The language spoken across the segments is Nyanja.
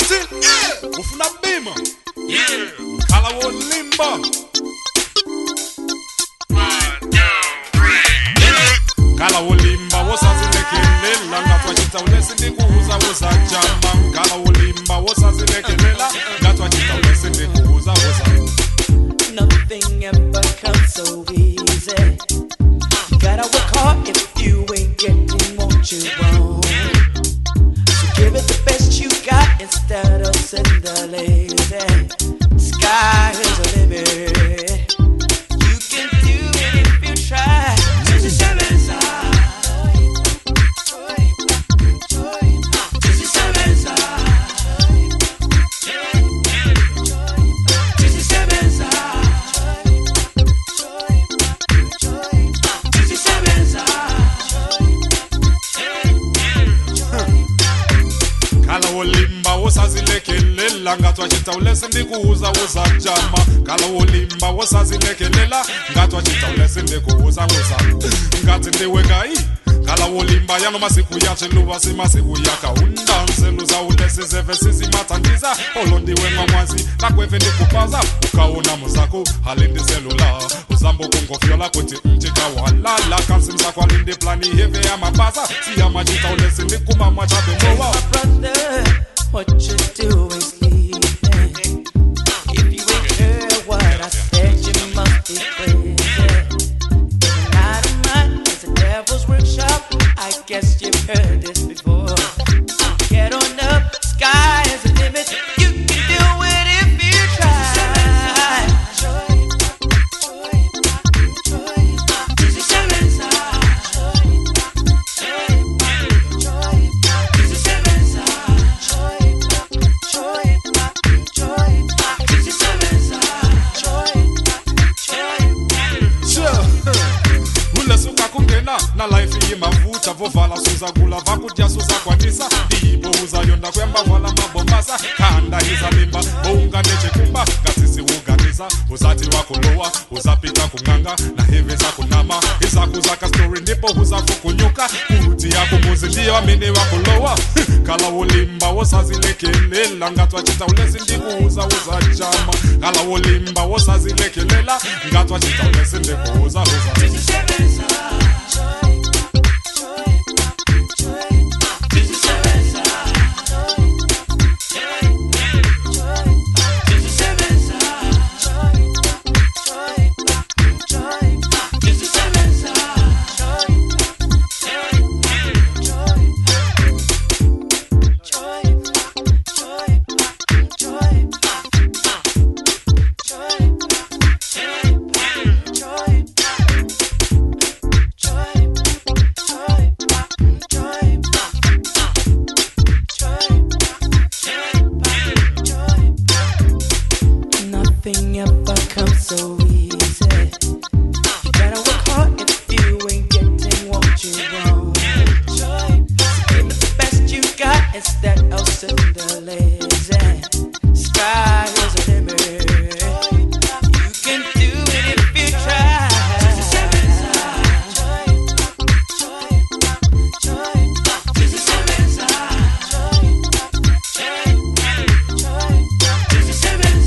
uthi ufuna bima khala wolimba khala wolimba wosazilekelela ngathwachita ulesindikuuza wozajama khala wolimba wosazilekelela ngathwachita ulesindikuuza woza Nothing ever comes so easy. You gotta work hard if you ain't getting what you want. So give it the best you got instead of sitting there lazy. Sky is the limit. You can do it if you try. Just a seven side. Just a seven side. Just a seven side. Just a seven khala wolimba wosazilekelela ngathwachita ulesindikuuza wozajama khala wolimba wosazilekelela ngathwachita ulesindikuuza woza ngathi ndiwekayi khala wolimba yano masiku yacheluva simasiku yaka undanseluza ulesizeve sisimathandiza olondiwe nqamwazi lakweve ndikupaza ukawona muzako halindiselula uzambo kungofyola kuti mchikawalala kansimzako alindi plani heve yamapaza siyamachita ulesindikuma mwachabemowa brother, what you doing sleeping? If you ain't heard what I said, you must be crazy. It's not a mine, it's a devil's workshop. I guess you've heard this before. Get on up, sky is the limit. You can do it if you try. Just a seven Just a seven Just a seven ulesuka kungena na life yimavutha vovala suza kula vakudya suza kwanisa ibo uzayonda kwemba vala mabombasa khanda izalimba bounganechekumba ngatsisi uganisa uzathi wakulowa uzapita kunganga na heve zakunama izakuzaka stori ndipo uzafukunyuka kuti yakumuzi ndiyo amene wakulowa khala wolimba wosazilekelela ngathwachita ulesindikuuza uzajama khala wolimba wosazilekelela ngathwachita ulesindikuuza uza Nothing ever comes so easy. You gotta work hard if you ain't getting what you want. So give it the best you got instead of sitting there lazy. Sky is the limit. You can do it if you try. Just a seven Just a seven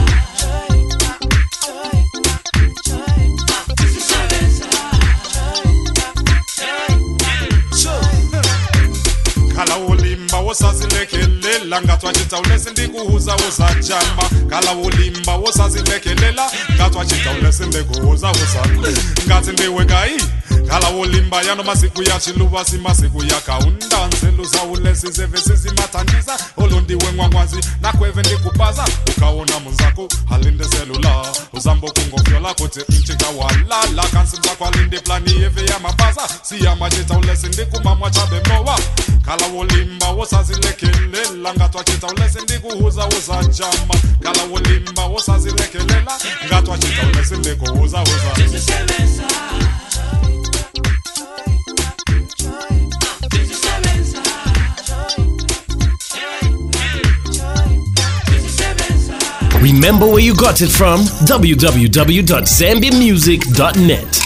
khala wolimba wosazilekelela ngathwachita ulesindikuuza uzajama khala wolimba wosazilekelela ngathwachita ulesindikuuza uza ngathi ndiwekayi khala wolimba yano masiku yachiluva simasiku yakaundanseluza ulesizeve sizimathandiza olondiwe ngwangwazi nakweve ndikupaza ukawona munzako halinde selula uzambo kungofyola kuti mchikawalala kansimzako alinde plani yeve yamapaza siyamachita ulesindikuma chabemowa khala wolimba wosazilekelela ngathwachita ulesindikuuza uzajama khala wolimba wosazilekelela ngathwachita ulesindikuuza uza Just a seven Remember where you got it from? www.zambiamusic.net.